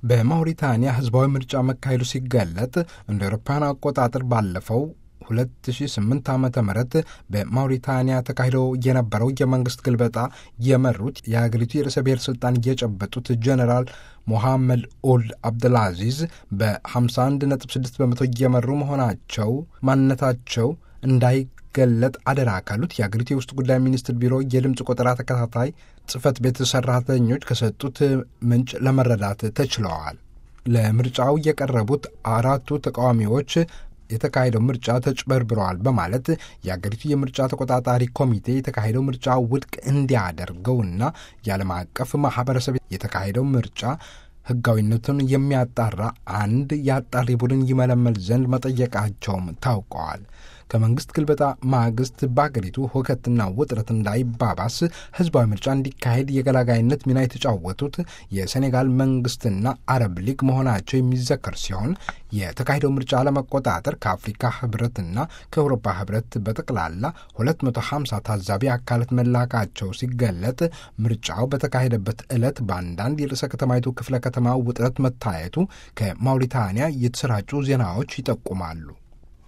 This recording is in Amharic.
በማውሪታንያ ህዝባዊ ምርጫ መካሄዱ ሲገለጥ እንደ አውሮፓውያን አቆጣጠር ባለፈው 2008 ዓ ም በማውሪታንያ ተካሂዶ የነበረው የመንግስት ግልበጣ የመሩት የሀገሪቱ የርዕሰ ብሔር ስልጣን የጨበጡት ጀኔራል ሞሐመድ ኦልድ አብደልአዚዝ በ51.6 በመቶ እየመሩ መሆናቸው ማንነታቸው እንዳይገለጥ አደራ ካሉት የአገሪቱ የውስጥ ጉዳይ ሚኒስትር ቢሮ የድምፅ ቆጠራ ተከታታይ ጽህፈት ቤት ሰራተኞች ከሰጡት ምንጭ ለመረዳት ተችለዋል። ለምርጫው የቀረቡት አራቱ ተቃዋሚዎች የተካሄደው ምርጫ ተጭበርብረዋል በማለት የአገሪቱ የምርጫ ተቆጣጣሪ ኮሚቴ የተካሄደው ምርጫ ውድቅ እንዲያደርገውና የዓለም አቀፍ ማህበረሰብ የተካሄደው ምርጫ ህጋዊነቱን የሚያጣራ አንድ የአጣሪ ቡድን ይመለመል ዘንድ መጠየቃቸውም ታውቀዋል። ከመንግስት ግልበጣ ማግስት በአገሪቱ ሁከትና ውጥረት እንዳይባባስ ህዝባዊ ምርጫ እንዲካሄድ የገላጋይነት ሚና የተጫወቱት የሴኔጋል መንግስትና አረብ ሊግ መሆናቸው የሚዘከር ሲሆን የተካሄደው ምርጫ ለመቆጣጠር ከአፍሪካ ህብረትና ከአውሮፓ ህብረት በጠቅላላ 250 ታዛቢ አካላት መላካቸው ሲገለጥ ምርጫው በተካሄደበት ዕለት በአንዳንድ የርዕሰ ከተማይቱ ክፍለ ከተማ ውጥረት መታየቱ ከማውሪታንያ የተሰራጩ ዜናዎች ይጠቁማሉ።